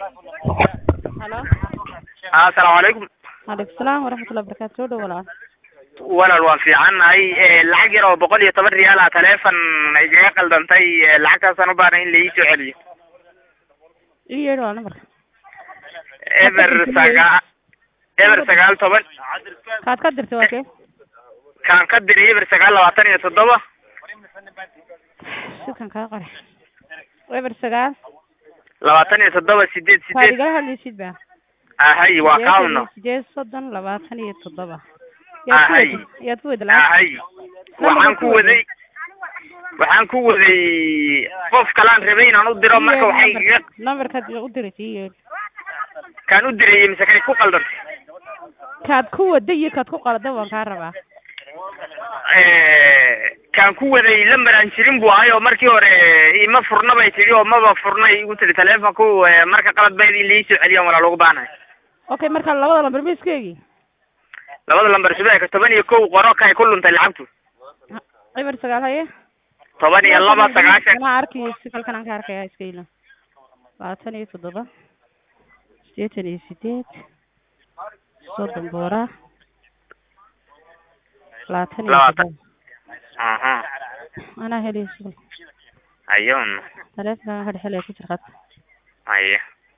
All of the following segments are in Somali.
halo asalaamu calaykum waalaikum salaam waraxmatullahi barakaatu soo dhow walaal walaal waan fiicannahay lacag yar oo boqol iyo toban riyaal ah taleefon igaga qaldantay lacagtaasaan u baahnay in la ii soo celiyo ii yeedhi waa nambarka eber sagaa eber sagaal toban kaad ka dirtay waa kee kaan ka diray eber sagaal labaatan iyo toddoba sidkan kaa qore eber sagaal labaatan iyo toddoba sideed waad sideed igala hadlaysid ba ahay waa kaawno sideed soddon labaatan iyo toddoba Ahay. yaad ku wada lacag ahay waxaan ku waday waxaan ku waday qof kalaan rabay inaan u diro marka waxay igaga nambarkaad u diraysa ii yeedhi kaan u dirayay mise kay ku qaldantay kaad ku wada iyo kaad ku qalada waan kaa rabaa kaan ku waday lambar aan jirin buu ahay oo markii hore ima furna bay tidhi oo maba furnay igu tidhi taleefonku eh, marka qalad bayd in laii soo celiyaan walaal ugu baanahay okay marka labada lambar ma iskeegi labada lambar sibeeka toban iyo kow qoro kay ku luntay lacagtu eber sagaal haye toban iyo laba sagaashan anaa arkayo si kalkan aan ka arkaya iska ilo labaatan iyo toddoba sideetan iyo sideed soddon boora labaatan iyo Labaatan. toddoba aha anaa helayo sigal ayun taleefonkaan ka dhexelaya ku jir qad aye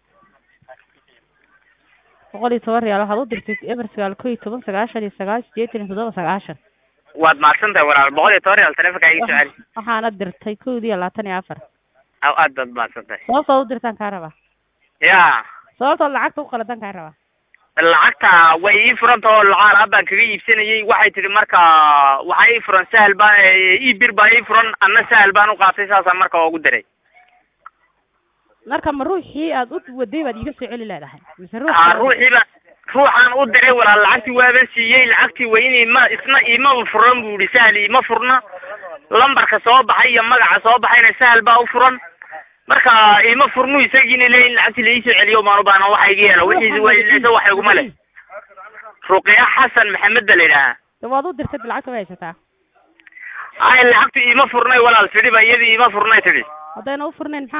boqol iyo toban riyaal waxaad u dirtay eber sagaal ko iyo toban sagaashan iyo sagaal sideetan iyo toddoba sagaashan waad mahadsan tahay walaal boqol iyo toban riyaal taleefonka iga soo celi waxaana dirtay kowdii iyo labaatan iyo afar aw aad baad mahadsan tahay sababtood u dirtaan kaa rabaa ya sababtood lacagta u qaladan kaa rabaa lacagta way ii furanta oo lacaal ah baan kaga iibsanayay waxay tidhi marka waxaa ii furan sahal baa ii bir baa ii furan anna sahal baan u qaatay saasaan marka ugu diray marka ma ruuxii aad u waday baad iiga soo celi leedahay mise haa ruux ruuxiiba ruuxaan u diray walaal lacagtii waaban siiyey lacagtii waa in ima isna imaba furan buu ihi sahal ima furna lambarka soo baxay iyo magaca soo baxayna sahal baa u furan marka ima furnu isagiina le in lacagtii laii soo celiyo maan u baahna waxa iga yeela wixiisi waa wax iguma leh ruqiya xasan maxamed ba la yidhaahaa de waad u dirtay lacagta way haysataa ay lacagtu ima furnay walaal tidhi ba iyadii ima furnay tidhi haddayna u furnayn maxaa